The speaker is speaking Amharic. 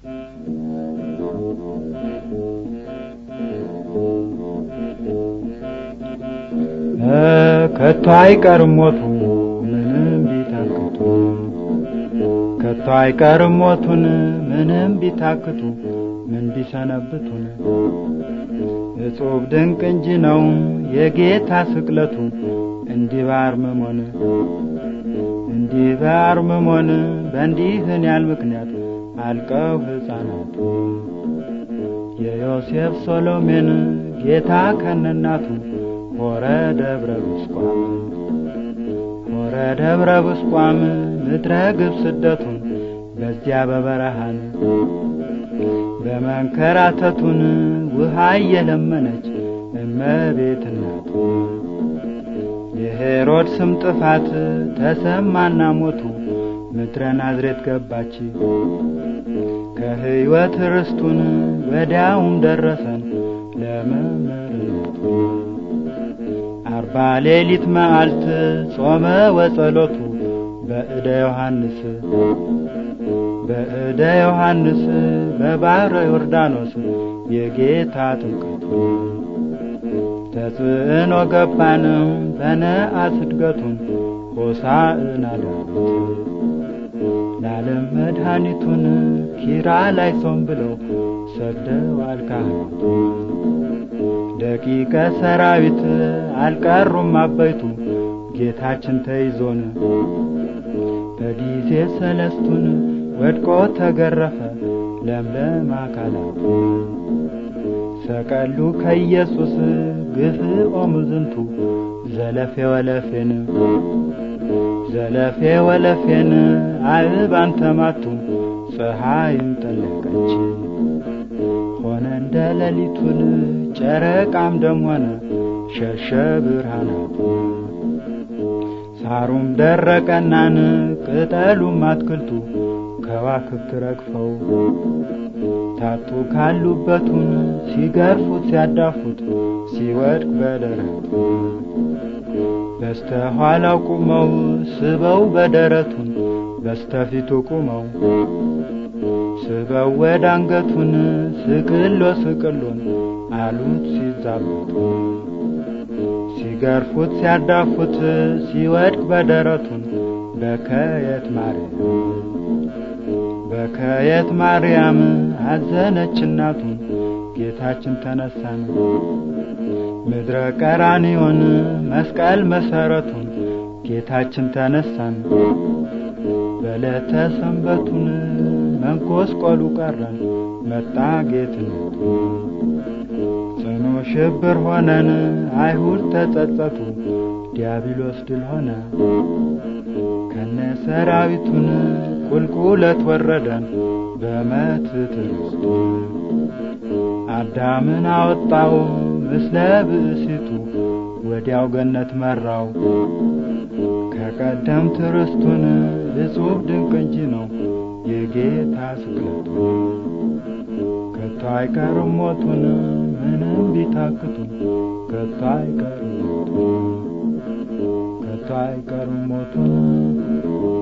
ከቶ አይቀርም ሞቱ ምንም ቢታክቱ ከቶ አይቀርም ሞቱን ምንም ቢታክቱ ምን ቢሰነብቱን እጹብ ድንቅ እንጂ ነው የጌታ ስቅለቱ እንዲህ ባርምሞን እንዲህ ባርምሞን በእንዲህን ያል ምክንያት አልቀው ሕፃናቱ የዮሴፍ ሶሎሜን ጌታ ከነናቱ ሆረ ደብረ ብስቋም ሆረ ደብረ ብስቋም ምድረ ግብ ስደቱን በዚያ በበረሃን በመንከራተቱን ውሃ እየለመነች እመቤት እናቱ የሄሮድስም ጥፋት ተሰማና ሞቱ ምድረ ናዝሬት ገባች ከሕይወት ርስቱን ወዲያውም ደረሰን ለመምህርነቱ አርባ ሌሊት መዓልት ጾመ ወጸሎቱ በእደ ዮሐንስ በእደ ዮሐንስ በባሕረ ዮርዳኖስ የጌታ ጥምቀቱ ተጽዕኖ ገባን በነአስ እድገቱን ሆሳዕና ዳዊት ለዓለም መድኃኒቱን ኪራ ላይ ሶም ብለው ሰደዋል ካህናቱ ደቂቀ ሰራዊት አልቀሩም አበይቱ ጌታችን ተይዞን በጊዜ ሰለስቱን ወድቆ ተገረፈ ለምለም አካላቱ ሰቀሉ ከኢየሱስ ግፍኦ ምዝንቱ ዘለፌ ወለፌን ዘለፌ ወለፌን አልባን ተማቱ ፀሐይም ጠለቀች ሆነ እንደ ሌሊቱን ጨረቃም ደም ሆነ ሸሸ ብርሃናቱ ሳሩም ደረቀናን ቅጠሉም አትክልቱ ከዋክብት ረግፈው ታጡ ካሉበቱን ሲገርፉት ሲያዳፉት ሲወድቅ በደረቱ በስተኋላው ቁመው ስበው በደረቱን በስተፊቱ ቁመው ስበው ወደ አንገቱን ስቅሎ ስቅሎን አሉት ሲዛቡት ሲገርፉት ሲያዳፉት ሲወድቅ በደረቱን በከየት ማርያም በከየት ማርያም አዘነች እናቱን ጌታችን ተነሳን ምድረ ቀራንዮን መስቀል መሰረቱን ጌታችን ተነሳን በዕለተ ሰንበቱን መንኮስቆሉ ቀረን መጣ ጌትነቱ ጽኑ ሽብር ሆነን አይሁድ ተጸጸቱ ዲያብሎስ ድል ሆነ ከነ ሰራዊቱን ቁልቁለት ወረደን በመትት ርስቱ አዳምን አወጣው ምስለ ብእሲቱ ወዲያው ገነት መራው ከቀደምት ርስቱን እጹብ ድንቅ እንጂ ነው የጌታ ስቅለቱ ከቶ አይቀርም ሞቱን ምንም ቢታክቱ ከቶ አይቀርም ሞቱን ከቶ አይቀርም ሞቱን